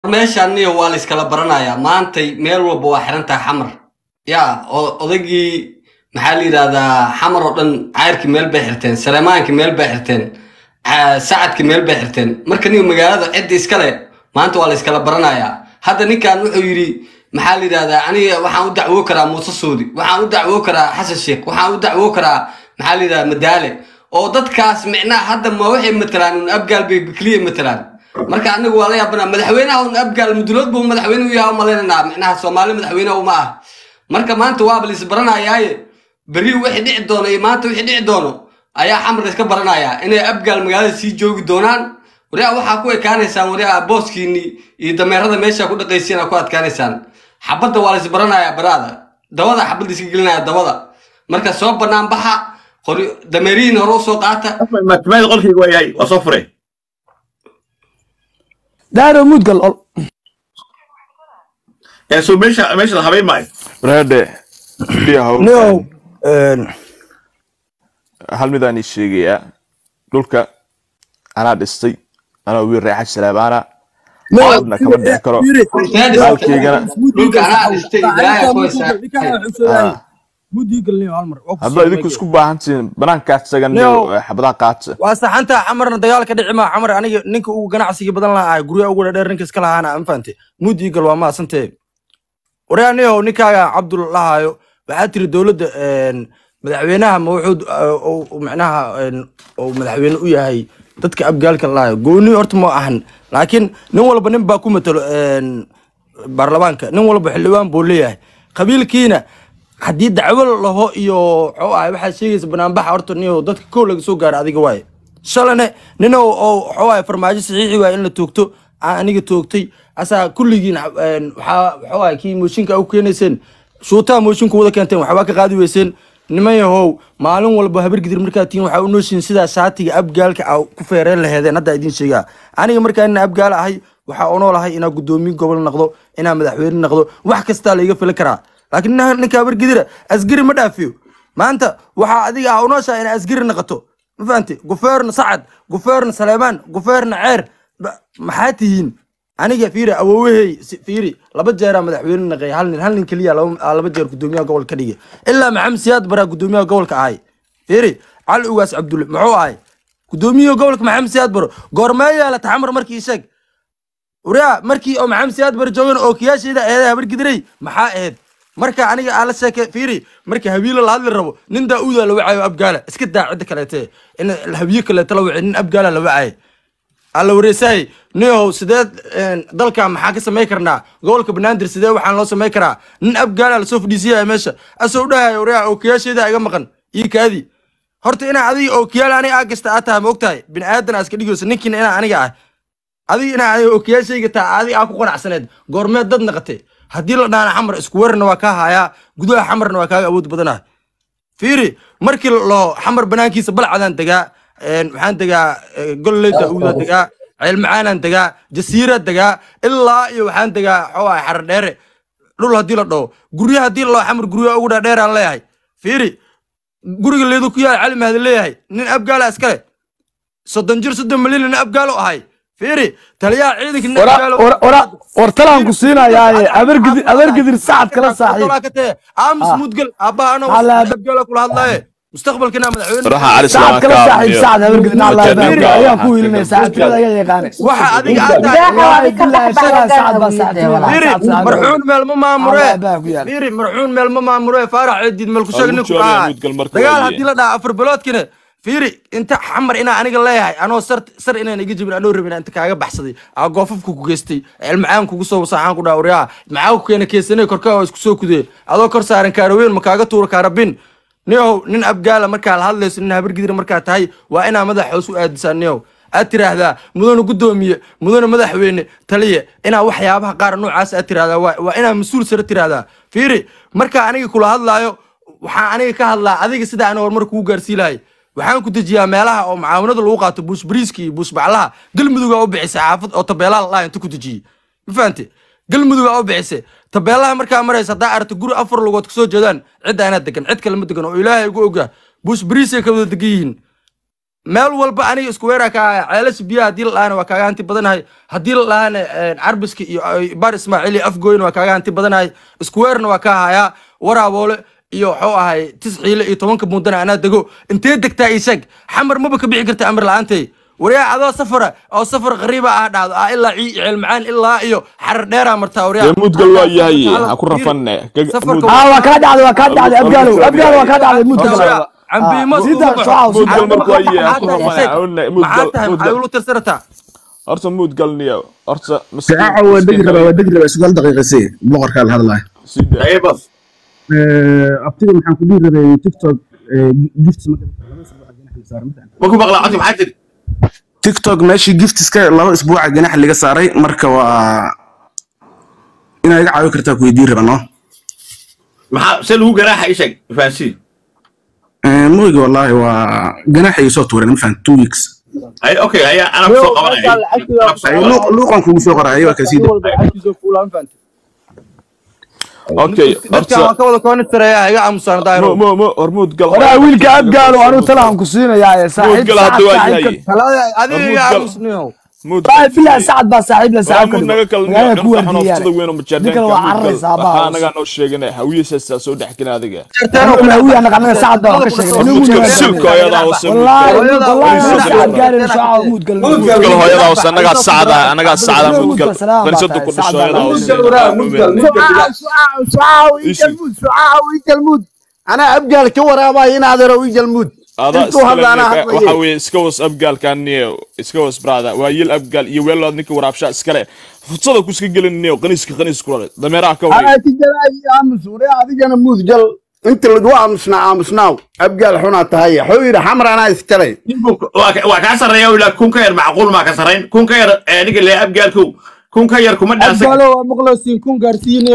meeshaan niyo waa la iskala baranayaa maantay meel walba waa xiran tahay xamar yaa o- odaygii maxaa la yidhahdaa xamar oo dhan cayrkii meel bay xirteen saleemaankii meel bay xirteen ca- sacadkii meel bay xirteen marka niyo magaalada cidda iskale maanta waa la iskala baranayaa hadda ninkan wuxuu yidhi maxaa la yidhahdaa aniga waxaan u dacwoo karaa muuse suudi waxaan u dacwoo karaa xasan sheekh waxaan u dacwoo karaa maxaa la yidhahdaa madaale oo dadkaas micnaha hadda ma waxay matalaan un abgaal bay keliya matalaan marka anigu waa la yaabanaa madaxweynaha un abgaal mudulood buu madaxweyne u yahay umalaynanaa micnaha soomaali madaxweyne uma ah marka maanta waaba la isbaranayaaye berri wixii dhici doono iyo maanta wixii dhici doono ayaa xamar iska baranayaa inay abgaal magaalada sii joogi doonaan wariyaa waxaa ku ekaanaysaan wariyaa booskiini iyo dameerada meesha ku dhaqaysiin aa ku adkaanaysaan xabadda waa la isbaranayaa baraada dabada xabadda iska gelinaya dabada marka soo banaan baxa qori dameerihiin hore usoo qaata maatamaada qolkayga waa yahay waa soo furay daaro mudgal ol ee soo meesha meesha la habeyn maayo brade biya hawl no hal midaan ii sheegayaa dhulka anaa dhistay anaa wiil reexa salaabaana codna kama dhici karo halkaygana dhulka anaa dhistay ilaahay ku haysaa haddaa idinku isku baahan tihiin banaankaas tagan Nio. xabadaha qaata waa saxanta xamarna dagaal ka dhici maa xamar aniga ninka ugu ganacsiga badan lahaa guryaha ugu dhadheer ninka iska lahaana ma fahante mud eagle waa maasantee waryaa niyow ninkaaga cabdul lahaayo waxaa tiri dowladda een, madaxweynaha ma wuxuu uh, uu- uu macnaha een, uu madaxweyne u yahay dadka abgaalka lahayo gooni horta ma ahan laakiin nin walba nin baa ku matalo een, baarlamaanka nin walba xildhibaan buu leeyahay qabiilkiina haddii dacwo laho iyo wuxuu ahay waxaad sheegaysa banaanbaxa horta niyow dadka kow laga soo gaaro adiga waaye shalane nin oo oo wuxuu ahay farmaajo saxiixi waaye in la toogto aan aniga toogtay asaa kulligiin een, waxaa wuxuu ahay kii mooshinka u keenayseen shuutaha mooshinka wada keenteen waxbaa ka qaadi weyseen niman yahow maalin walba habargidir markaa tihiin waxaa u nooshiin sidaa shaatiga abgaalka a ku feereen laheedeen hadda idiin sheegaa aniga markaa ina abgaal ahay waxaa u noolahay inaa gudoomiye gobol noqdo inaa madaxweyne noqdo wax kastaa laiga fili karaa laakiin nin- ninka habargidira asgari ma dhaafiyo maanta waxaa adiga ah u nooshaa inaa asgari noqoto ma fahamte gufeerna sacad gufeerna saleemaan gufeerna ceer ba- maxaa tihiin aniga fiiri awoowahey si- fiiri laba jeeraa madaxweyne naqay hal nin hal nin keliya laba aa laba jeer gudoomiyaha gobolka ka dhigay ilaa maxamed siyaad baraa gudoomiyaha gobolka ahay fiiri cali ugaas cabdulle muxuu ahay gudoomiyaha gobolka maxamed siyaad baro goormee yaala taxamar markii ii sheeg wariyaa markii oo maxamed siyaad baro joogan oo kiyaasheeda eeday habar gidiray maxaa ahayd marka aniga aan la sheeke fiiri marka habiilo la hadli rabo nin daa-uuda la wacayo abgaala iska daa cidda kaleete in habiyo kaleete la wacay nin abgaala la wacayo alla wareesaay niyow sideed een, dalka maxaa ka samay karnaa gobolka banaadir sidee waxaan loo samay karaa nin abgaala lasoo fadhiisiyaya meesha asoo dhahayo wariyaa ookiyaasheeda iga maqan ii kaadi horta inaa adiga ookiyaal aniga aa gasta aa tahay ma ogtahay bini aadan aa iska dhigayso ninkiina inaa aniga ah adiga inaa adiga ookiyaashayga taa adiga aa ku qanacsaneed goormeed dad naqatay haddii la dhaana xamar isku warna waa kaa hayaa gudaha xamarna waa kaaga awood badanah fiiri markii loo xamar banaankiisa balcadaan degaa een, waxaan degaa eh, golley daauuda degaa ceelmacaanaan degaa jasiiraan degaa ilaa iyo waxaan degaa xoogaa xarar dheere dhul haddii la dhaho guryaha haddii la dhaho xamar guryaha ugu dhaadheeraan leeyahay fiiri guriga leedu ku yaal cali mahdi leeyahay nin abgaala iskale soddon jir soddon milyan nin abgaalo ahay fiiri taliyaha ciidanka nin abgaalo war talaan ku siinayaaye abargidir abargidir sacad kala saaxiib aamus Ah. mudgal aabbaha ana Hala- abgaala kula hadlaaye mustaqbalkina madaxweyne ruuxa cali sacad kala salaam saaxiib sacad abargidir Mudgal, naclaa mudgal. ayaan ku wiilinay saacadkooda ayaa yaqaane waxa adiga aad tahay Wallaahi billaahi shagaa sacad baa saacadkooda fiiri sacad sacad marxuun meel ma maamure Allah baa ku yaal. fiiri marxuun meel ma maamure faarax ciidid meel ku sheeg Waa ninku u joogaya ahaa mudgal marka dagaal waaye. haddii la dhaha afar biloodkina fiiri inta xamar inaa aniga leeyahay anoo sar sar inaan iga jibin anoo rabin inta kaaga baxsaday aa goofafka ku geystay cilmacaan kugu soo wasaaxaan ku dhaha waryaa maxaa ku keena keesanay korkaa oo isku soo kudee adoo kor saaran kaaraweyn ma kaaga tuura kaarabin niyow nin abgaala markaa la hadlayso nin habargidir markaa tahay waa inaa madax hoos u aadisaa niyow aad tiraahdaa mudane gudoomiye mudane madaxweyne taliye inaa waxyaabaha qaar noocaas aad tiraahdaa waa waa inaa mas-uul sare tiraahdaa fiiri markaa aniga kula hadlaayo waxaan aniga ka hadlaa adiga sida aan horumar kugu gaarsii lahay waxaan ku dejiyaa meelaha oo mucaawanada lagu qaato buush bariiska iyo buush baclaha galmudug aa u bixisay xaafad oo tabeelaha la inta ku dejiyey ma fahante galmudug aa u bixisay tabeelaha markaa maraysa haddaa aragto guri afar lugood kasoo jeedaan cidda anaa degan cid kale ma degan oo ilaahay ugu ogaa buush bariisay ka wada degan yihiin meel walba aniga isku weeraa ka haya ceelasha biyaha haddii la dhahana waa kaaga hanti badanahay haddii la dhahana carbiska iyo iyo baar ismaaciil iyo afgooyna waa kaaga hanti badanahay isku weerna waa ka hayaa waraaboole iyo waxuu ahay tisciile iyo tobanka muddana anaa dego intee degtaa isag xamar maba ka bixi karta amar la-aantay waryaa adoo safara oo safar qariiba ah dhacdo ah ilaa cii ceel macaan ilaa iyo xarar dheeraa martaa waryaa dee muudgal waa yahay ha ku rafanne Safarka aa waa kaa dhacday waa kaa dhacday abgaalow abgaalo waa kaa dhacday muudka Waryaa, kale cambiimo Ah, sida ugu shucaaw, baxo. muudgal markuu Maxaa yahay ha ku tahay rafanne isag? awne maxaa muudgal tahay maxay muudgal ula tirsanataa horta muudgalniyo horta saaca waa degi rabaa waa degi rabaa sagaal daqiiqa si boqorkaa la hadlaya sida Ayba. abtiga maxaan ku dhihi rabay tiktok gifts Ma ku maqlaa codka maxaa tiri? tiktok meeshii giftiska laba isbuuca ganax laga saaray marka waa inaa iga caawi kartaa ku weydiin raba no Maxaa se lagu garaaxa ii sheeg fahansiin. mooyga wallaahi waa ganax ay soo tuureen mafaan two weeks Ay okay haya ana ku soo qabanaya. Ana ku soo Ay, qabanaya. luuq- luuqan kugu soo qoraya waa kasii okay dadkan waan horta ka wada koonistareeya iga aamusaan mo daahiro mo mo hor muudgal waraa wiilka abgaalo anuu talaan ku siinayaa saaxiib muudgal hadda waa saaxiib yahay talada adiga iga Hormuud gal. aamusniyow muudgal bilaa sacad baa saaxiib la waa saaxiib muud naga kala magaalada ku niyo xunoftada waardiiyaan weyn oo majaardaanka Ninkan waa muudgal cararaysaa, baa. waxaa anagaa noo sheegana hawiyasaasa soo dhex gelin adiga anuu hawiya naqanada sacad baa ka sheegay muudgal silka hooyadaa hoose wallaahi Hooyada- wallaahi hooyada- sacad gaarin shucaaw muudgal muudgal hooyadaa hoose anagaa sacda anagaa sacda Muudgal muudgal salaam baa qanisada ku tahay, dhasho sacda. hooyadaa hoose anaa abgaal ka waraabaya in adeero ii jalmuud adaa intuu hadla anaa iskale hadlaye. waxa weeye iska was abgaalkan niyo iska was brada waa yil abgaal iyo weelood ninka waraabshaa iskale futsada kuska gelin niyo qaniiska qaniis kulale dameeraha ka anaa wey ti jalaayi aamus ure adigana muud jal inta lagu aamusnaa aamusnaaw abgaal xunaa tahay wuxuu yidhi xamar anaa iskalay Waa ka- waa kaa sarreeya ilaa kun ka yar macquul maa ka sarreyn. Kun ka yar ee aniga lee abgaalkow. Kun ka yar kuma dhaansan. abgaalo waa maqlosiin kun gaarsiine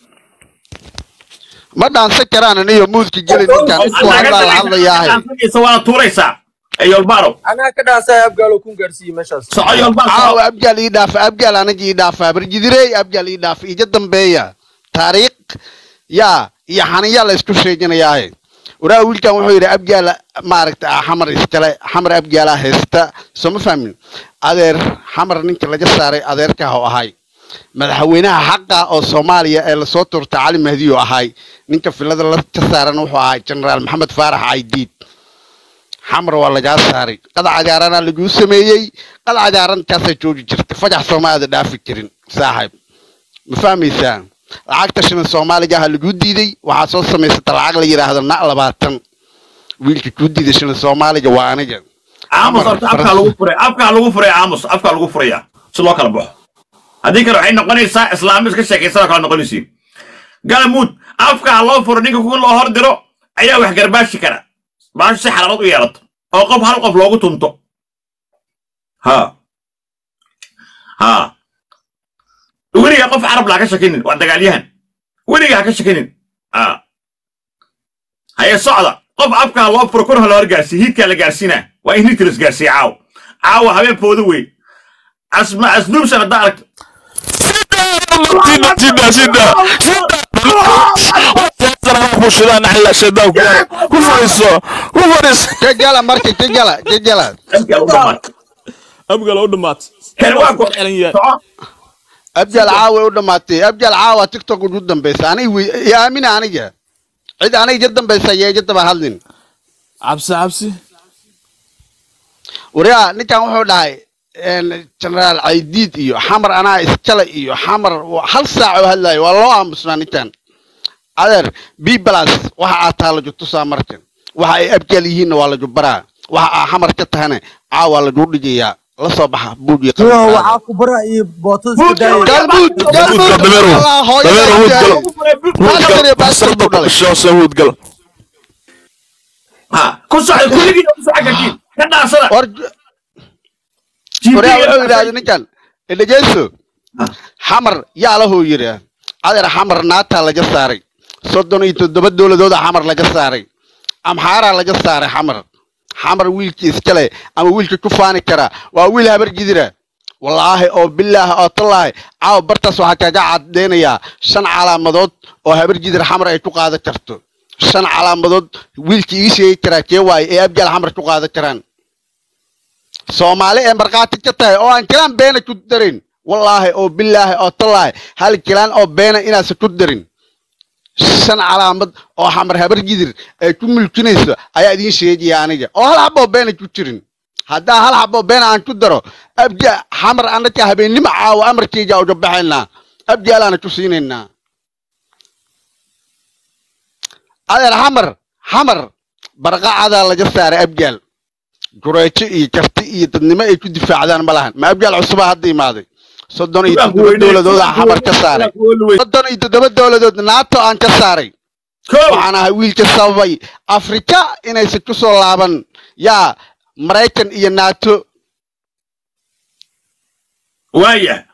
ma dhaansan karaan aniyo muudka geli ninkan intuu hadlaa la hadlayaahay Dhaansanaysa waana tuuraysaa. Ee yolbaaro. anaa ka dhaansaa abgaalo kun gaarsiiye meeshaas Soco yolbaaro. caawa abgaal ii dhaafa abgaal anaga ii dhaafa barjidirey abgaal ii dhaafa ija dambeeya taariikh yaa iyo xaniyaa la isku sheeganayaahe waraa wiilkan wuxuu yidhi abgaal maaragta ah, xamar iskale xamar abgaalaa haysta soo ma fahmin adeer xamar ninka laga saaray adeerka ha ahay madaxweynaha xaqa oo soomaaliya ee lasoo tuurta cali mahdi oo ahay ninka filada la ka saaran wuxuu ahay generaal maxamed faarax caydiid xamar waa lagaa saaray qad cagaaranaa laguu sameeyey qad cagaarantaasay joogi jirta fajax soomaaliada dhaafi jirin saaxiib ma fahmaysaa lacagta shilin soomaaliga aha laguu diiday waxaa soo samaysata lacag la yidhaahdo na labaatan wiilka kuu diiday shilin soomaaliga waa aniga aamus horta afkaa lagu furay afkaa lagu furay aamus afkaa lagu furaya si loo kala baxo haddii kale waxay noqonaysaa islaamis ka sheekaysanoo kala noqonaysiin galamuud afkaa loo furo ninka kuwa loo hor diro ayaa wax garbaashi kara baashu si xalaalood u yeelato oo qof hal qof loogu tunto ha ha weligaa qof carab laa ka shakinin waa dagaalyahan weligaa ha ka shakinin ha haye socda qof afkaa loo furo korha loo gaarsiiye hiidkaa la gaarsiinaa waa in hiidka la isgaarsiiye caawa caawa habeen foodo wey asma asnuubsan haddaa aragto sida sida sida naxla shaydan ku fariiso ku fariiso jajala marka jajala jajala Abgaal u dhammaad. abgal oo dhamaat Kan waa ku xelan yahay soco abjaal caawa u dhammaatay abjaal caawa tiktok ugu dambaysa aniga wey iyo aamina aniga cid aniga ija dambaysa iyo ija daba hadlin cabsi cabsi waryaa ninkan wuxuu dhahay generaal caydiid iyo xamar anaa iskale iyo xamar waa hal saac oo hadlayo waa loo aamusnaa ninkan adeer b plus waxa aad taha laju tusaa markan waxa ay abjaal yihiinna waa laju baraa waxa aa xamar ka tahana caawa laju dhigayaa la soo baxa buud iyo yo qalab waxaa ku bara iyo bootada iska daaya galbuud galbuud dameero Allah, hooyada dameero abjaal. hudgal basarta ku dhasho hudgal ha ku socda kulligiina ku soco kartiin ka dhaasada war waryaa wuxuu yidhahda ninkan dhegeyso xamar yaa lahuu yidhi adeer xamar naataa laga saaray soddon iyo toddoba dowladooda xamar laga saaray amxaaraa laga saaray xamar xamar wiilkii iskale ama wiilka ku faani kara waa wiil habar jidira wallaahi oo bilaahi oo tallaahi caawa bartaas waxaa kaga cadeynayaa shan calaamadood oo habar jidir xamar ay ku qaadan karto shan calaamadood wiilkii ii sheegi karaa kee waaye ee abjaal xamar ku qaadan karaan soomaali ee markhaati ka tahay oo aan kilaan beena ku darin wallaahi oo bilaahi oo tallaahi hal kilaan oo beena inaasa ku darin shan calaamad oo xamar habar gidir ay ku mulkinayso ayaa idiin sheegaya aniga oo hal xaboo beena ku jirin haddaa hal xaboo beena aan ku daro abja xamar anaka habeennimo caawa amarkayga uga baxaynaa abjaalaana ku siinaynaa adeer xamar xamar barqacadaa laga saaray abgaal gureejo iyo karti iyo dadnimo ay ku difaacdaan ma lahan ma abgaal cusubaa hadda imaaday soddon iyo toddoba dowladooda xamar ka saaray soddon iyo toddoba dowladood naato aan ka saaray waxaan ahay wiilka sababay afrika inaysan ku soo laaban yaa maraykan iyo naato waaya